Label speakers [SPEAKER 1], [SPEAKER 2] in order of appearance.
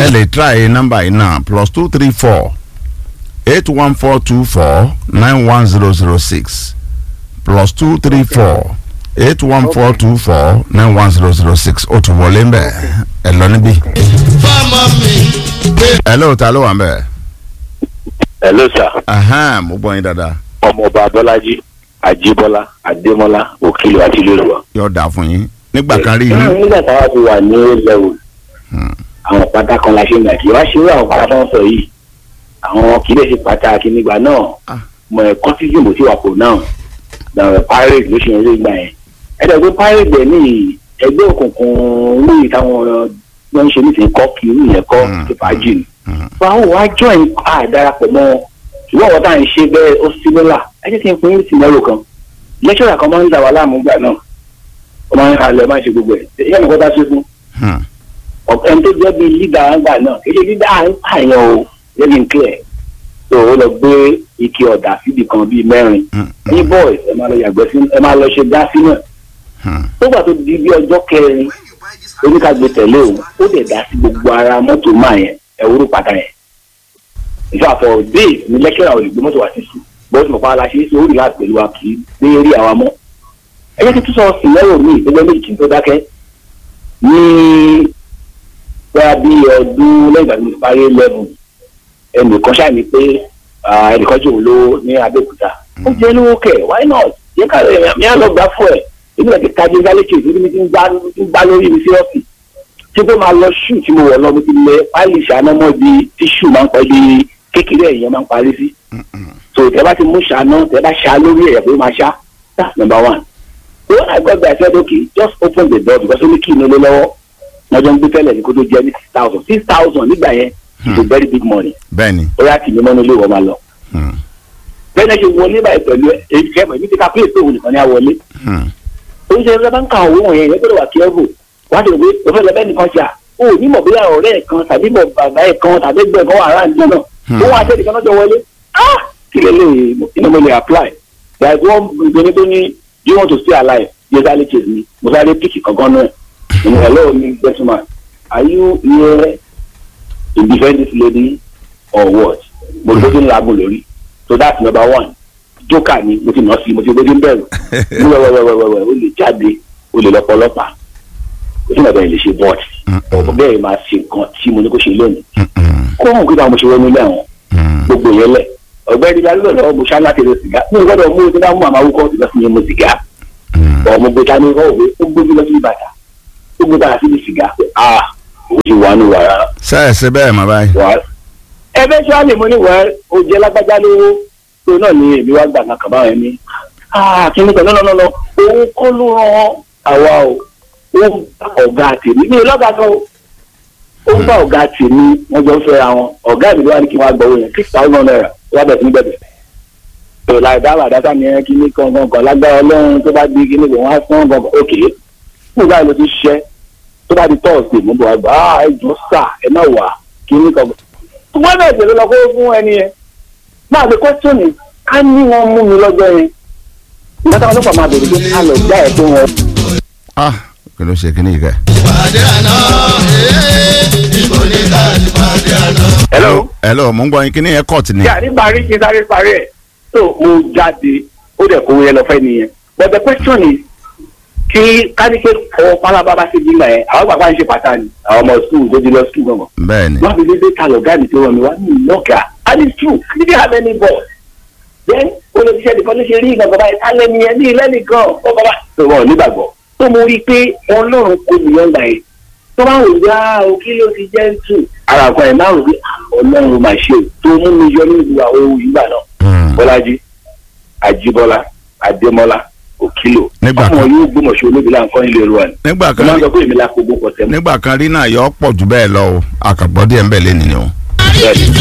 [SPEAKER 1] ẹ lè try nọ́mbà yìí náà plus two three four eight one four two four nine one zero zero six plus two three four eight one four two four nine one zero zero six ó tún wọlé ń bẹ̀ ẹ lọ níbí.
[SPEAKER 2] fọmọ mi gbé.
[SPEAKER 1] ẹ lóò ta ló wà ń bẹ̀.
[SPEAKER 3] hello sir
[SPEAKER 1] Ahan, mo gbọ́ yín dáadáa
[SPEAKER 3] ọmọọba abọ́lájí àjíbọ́lá adémọ́lá òkìlọ̀ àti lérúwà.
[SPEAKER 1] yóò dáa fún yín nígbà kan rí yín.
[SPEAKER 3] nígbà táwa ti wà ní level
[SPEAKER 1] Hmm.
[SPEAKER 3] àwọn pátá kan la ṣe ń gbà kí wá ṣe irú àwọn pátá tó ń sọ yìí àwọn kì í lè ṣe pàtàkì nígbà náà
[SPEAKER 1] Ah.
[SPEAKER 3] mọ ẹ̀kọ́ tí jùmọ̀ sí wà kò náà làwọn pirate ló ṣe ń rí gbà yẹn ẹ̀dẹ̀ pé pirate dẹ̀ ní ẹgbẹ́ òkùnkùn ní ìtàwọn ló ń ṣe ní ti kọ́ kí irú yẹn kọ́
[SPEAKER 1] Hmm.
[SPEAKER 3] ti fàájì ni
[SPEAKER 1] Hmm.
[SPEAKER 3] báwo wá join àdarapọ̀ mọ́ wọn ṣùgbọ́n àwọn tá à ń ṣe bẹ́ẹ̀ ó símílà ẹ jẹ́ kí n fún yín sìnárò kan lẹ́kṣọ̀rà kan máa ń dà wá láàmú gbà náà ó máa ń halẹ̀ máa ń ṣe gbogbo ẹ̀ ìyá mi kọ́ tá ṣe fún
[SPEAKER 1] Hmm.
[SPEAKER 3] ọ̀pẹ́ tó jẹ́ bíi lídà àgbà náà kì í ṣe lídà àyàn o lẹ́bi ń clear tó o lọ gbé ike ọ̀dà síbi kan bíi mẹ́rin
[SPEAKER 1] Hmm.
[SPEAKER 3] ní boys ẹ máa lọ yàgbẹ́ sí ẹ máa lọ ṣe dá sí náà
[SPEAKER 1] Hmm.
[SPEAKER 3] nígbà tó di bí ọjọ́ kẹrin oníkàgbé tẹ̀lé òun ó dẹ̀ dá sí gbogbo ara mọ́tò máa yẹn ẹ̀wúrú pàtà yẹn ìfẹ́ àfọ̀ days ní lẹ́kẹ̀rẹ̀ àwọn olùgbé mọ́tò wá sí sùn bọ́ọ̀sì mọ̀pá aláṣẹ ṣe ó rí láti pẹ̀lú wa kì í dé rí àwa mọ́ ẹ jẹ́ kí tún sọ sìnẹ́rò mi ìgbẹ́jọ́ méjì kí n tó dákẹ́ ní bóyá bí ọdún lẹ́yìn ìgbà tí mo ti parí lẹ́bù ẹnìkan ṣáà ní pé ah, ẹnìkan jòun ló ní Abẹ́òkúta ó jẹ́ lówó kẹ̀ why not yẹ ká lè mi á lọ gbà fún ẹ̀ ebi náà ti ka jẹ́ gálẹ́kì ìdílé mi ti ń gbá ti ń gbá lórí mi sí ọ́fì tí tó máa lọ ṣù tí mo wọ̀ lọ mo ti lẹ páìlì ṣáná mọ́ ibi tíṣù máa ń pẹ́ bí kékeré ẹ̀yẹn máa ń parí sí so tẹ bá ti mú ṣáná tẹ bá ṣá lórí ẹ̀yẹ pé ó máa ṣá that's number one so when I got there I said okay just open the door because ó ní kí inú lé lọ́wọ́ wọ́n jọ ń gbé tẹ́lẹ̀ ní kó tó jẹ́ ní six thousand six thousand nígbà yẹn it's a very big money
[SPEAKER 1] bẹ́ẹ̀ni.
[SPEAKER 3] ó yà kì í mọ́nú ilé ìwọ máa lọ
[SPEAKER 1] Hmm.
[SPEAKER 3] bẹ́ẹ̀ náà ṣe wọlé báyìí pẹ̀lú èyí kẹ́mọ̀ èmi ti ka pé èso òun nìkan ní àwọlé
[SPEAKER 1] Hmm.
[SPEAKER 3] oúnjẹ ẹgbẹ́ bá ń ka owó wọ̀nyẹn yẹn gbọ́dọ̀ wà kẹ́rù wá ti rò pé òfin lọ́bẹ̀ nìkan ṣá o ò ní mọ̀ bóyá ọ̀rẹ́ ẹ̀ kan tàbí mọ̀ bàbá ẹ̀ kan tàbí ẹgbẹ́ kan wà ráńjẹ́ náà
[SPEAKER 1] Hmm.
[SPEAKER 3] ó wà á tẹ́lẹ̀ kan lọ́jọ́ wọlé ah kí lè lè inú mo lè apply like one ìgbóni tó ní do you want to stay alive yẹ sáré chase mi mo sáré píkì kankan náà ìmọ̀ hello mi gentleman are you here to defend this lady or what mo ló ti ń laagun lórí so that's number one joker ni mo ti nà sí mo ti gbójú ń bẹ̀rù ní wẹ́wẹ́wẹ́wẹ́wẹ́ o lè jáde o lè lọ́pọ̀ ọlọ́pàá o sì nàbẹ̀ lè ṣe bọ́ọ̀tì ọ̀pọ̀ bẹ́ẹ̀ máa ṣe nǹkan tí mo ní kó ṣe lónìí
[SPEAKER 1] Hmm.
[SPEAKER 3] kó hàn kí táwọn mo ṣe wọ́n nílé àwọn
[SPEAKER 1] Hmm.
[SPEAKER 3] gbogbo yẹn lẹ̀ ọ̀gbẹ́ni dalílọ̀ lọ́wọ́ mo ṣá láti rẹ sìgá mo gbọ́dọ̀ mú o ti bá mú àmà wúkọ́ ti lọ sí yẹn mo sìgá
[SPEAKER 1] Hmm.
[SPEAKER 3] ọmọ gbé tani kọ́ òwe ó gbójú lọ sí bàtà ó gbé bàtà síbi sìgá ah o ti wà ní wàrà
[SPEAKER 1] sẹ́ẹ̀ ṣe bẹ́ẹ̀ mọ̀ báyìí.
[SPEAKER 3] wà ẹbẹ tí wàá lè mọ ní wà ó jẹ lágbájá lówó tó náà ní èmi wá gbà kankan báwọn ẹni ah kí ni kan náà náà òun kọ́ ló rán àwa o ó ń bá ọ̀gá tèmi mi ò lọ́gàá kan o ó ń bá ọ̀gá tèmi wọ́n jọ ń fẹ́ra wọn ọ̀gá mi ló wá ní kí wọ́n á gbọ́ owó yẹn six thousand naira wọ́n bẹ̀rẹ̀ sí ní bẹ̀bẹ̀ tó láì dáhùn àdáta ni ẹ kí ní kankan kan lágbára ọlọ́run tó bá di kí ní kò wọ́n á fún kankan òkè fún báyìí ló ti ṣiṣẹ́ tó bá di tọ́ọ̀sì mo bọ̀ wá gbà á ẹ jọ sà ẹ má wà kí ní kankan wọ́n bẹ̀rẹ̀ pẹ̀lú lọ kó fún ẹni yẹn máa fi kọ́sítọ́nì ká ní wọn mú mi lọ́jọ́ yẹn ìgbà táwọn ọlọ́pàá máa bèrè pé ká lọ gbá ẹ̀ tó wọn.
[SPEAKER 1] ah kí ló ṣe kíní yìí kẹ́.
[SPEAKER 2] ìpàdé àná ee ìbò ní ká ìpàdé àná.
[SPEAKER 3] hello.
[SPEAKER 1] hello mo ń gbọ́ yín kíní yẹn kọ́ọ̀tì ni.
[SPEAKER 3] yà ní parí kí n sáré parí ẹ̀ tó mo jáde ó dẹ̀ kó yẹn lọ fẹ́ nìyẹn but the question is kí káníkè ọwọ́ pálábá bá ṣe bímọ ẹ̀ àwọn bàbá ń ṣe pàtàkì àwọn ọmọ skul tó di lọ skul gbọ̀ngàn
[SPEAKER 1] bẹ́ẹ̀ni.
[SPEAKER 3] wọ́n fi dédé ta lọ̀gá mi tó rọ mi wá ní ìlọ́gà and it's true I didn't have any boss then olùsíṣẹ́ nìkan ló ṣe rí ìgbà bàbá yẹn kálẹ̀ mi yẹn ní ilé nìkan ó bàbá tó wọn ò nígbàgbọ́ tó mo rí i pé ọlọ́run kò ní yọ̀ǹda yẹn tó bá wò wá o kí ló ti jẹ́ tù ara àgbà yẹn máa rò pé ọlọ́run máa ṣe o tó mú mi yọ nínú àwọn ohun ìgbà náà
[SPEAKER 1] Hmm.
[SPEAKER 3] bọ́lájí àjíbọ́lá adémọ́lá òkìlò
[SPEAKER 1] Nígbà
[SPEAKER 3] ọmọ
[SPEAKER 1] kan-
[SPEAKER 3] yóò gbọmọṣẹ olóbi láǹkọ́ ilé ìlú wa ni
[SPEAKER 1] nígbà
[SPEAKER 3] mo
[SPEAKER 1] kan
[SPEAKER 3] máa ń sọ pé èmi la kó gbó pọ̀ tẹ́lẹ̀
[SPEAKER 1] nígbà kan rí náà yọ ọ́ pọ̀ jù bẹ́ẹ̀ lọ o àkàgbọ́ díẹ̀ ń bẹ̀ lé nìyẹn o.
[SPEAKER 3] bẹ́ẹ̀ ni